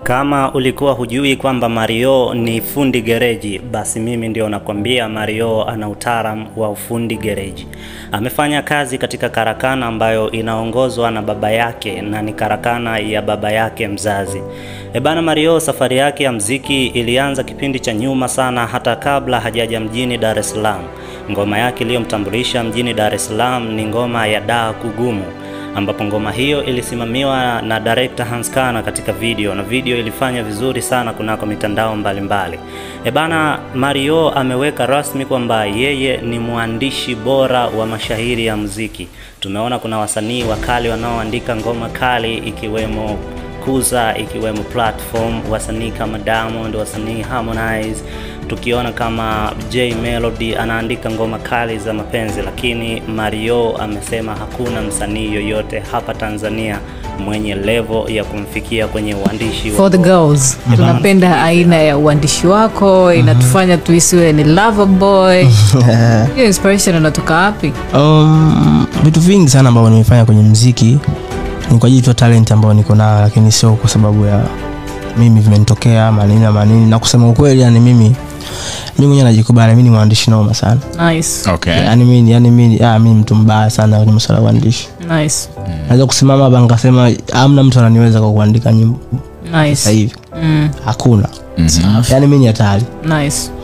Kama ulikuwa hujui kwamba Mario ni fundi gereji, basi mimi ndio nakwambia Mario ana utaalamu wa ufundi gereji. Amefanya kazi katika karakana ambayo inaongozwa na baba yake na ni karakana ya baba yake mzazi. Ebana, Mario safari yake ya mziki ilianza kipindi cha nyuma sana, hata kabla hajaja mjini Dar es Salaam. Ngoma yake iliyomtambulisha mjini Dar es Salaam ni ngoma ya daa kugumu ambapo ngoma hiyo ilisimamiwa na director Hans Kana katika video na video ilifanya vizuri sana kunako mitandao mbalimbali. Ebana, Mario ameweka rasmi kwamba yeye ni mwandishi bora wa mashairi ya muziki. Tumeona kuna wasanii wakali wanaoandika ngoma kali ikiwemo Kuza, ikiwemo Platform, wasanii kama Diamond, wasanii Harmonize, tukiona kama J Melody anaandika ngoma kali za mapenzi, lakini Mario amesema hakuna msanii yoyote hapa Tanzania mwenye level ya kumfikia kwenye uandishi wa for the girls tunapenda aina ya uandishi wako inatufanya tuisiwe ni lover boy hiyo inspiration inatoka wapi Um, vitu vingi sana ambavyo nimefanya kwenye mziki ni kwa ajili tu ya talent ambayo niko nayo, lakini sio kwa sababu ya mimi vimenitokea manini na manini. Na kusema ukweli, yani mimi mimi mwenyewe najikubali, mimi ni mwandishi noma sana nice okay. yani mimi yani mimi ah, mimi mtu mbaya sana kwenye masuala ya uandishi. nice Naweza kusimama hapa nikasema hamna mtu ananiweza kwa kuandika nyimbo sasa nice hivi, mm, hakuna. Mhm. Yani mimi ni hatari. nice